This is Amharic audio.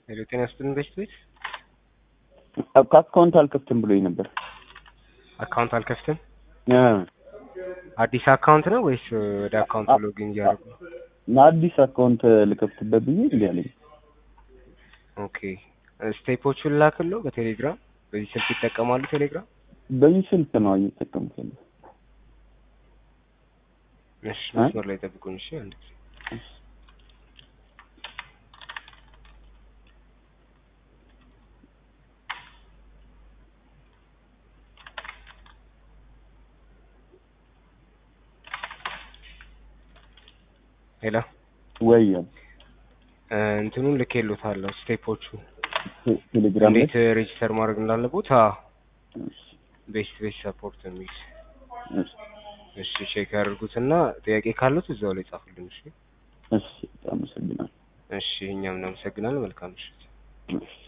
ሄሎ ጤና ይስጥልን በሽት ቤት ከአካውንት አልከፍትም ብሎኝ ነበር። አካውንት አልከፍትም። አ፣ አዲስ አካውንት ነው ወይስ ወደ አካውንቱ ሎጊን እያደረጉ ነው? አዲስ አካውንት ልከፍትበት ብዬ እንዲህ አለኝ። ኦኬ ስቴፖቹን ላክሎ በቴሌግራም በዚህ ስልክ ይጠቀማሉ ቴሌግራም? በዚህ ስልክ ነው እየተጠቀምኩት ያለው። እሺ መስመር ላይ ጠብቁኝ። እሺ አንድ ጊዜ ሄሎ ወይ እ፣ እንትኑን ልኬሎታለሁ ስቴፖቹ ቴ- ቴሌግራም ላይ እንዴት ሬጂስተር ማድረግ እንዳለቦት። አዎ እሺ፣ ቤስት ቤስት ሰፖርት የሚል እሺ፣ እሺ ቼክ ያድርጉትና ጥያቄ ካሉት እዛው ላይ ጻፉልን። እሺ እሺ፣ በጣም አመሰግናለሁ። እሺ እኛም እናመሰግናለን። መልካም ምሽት። እሺ።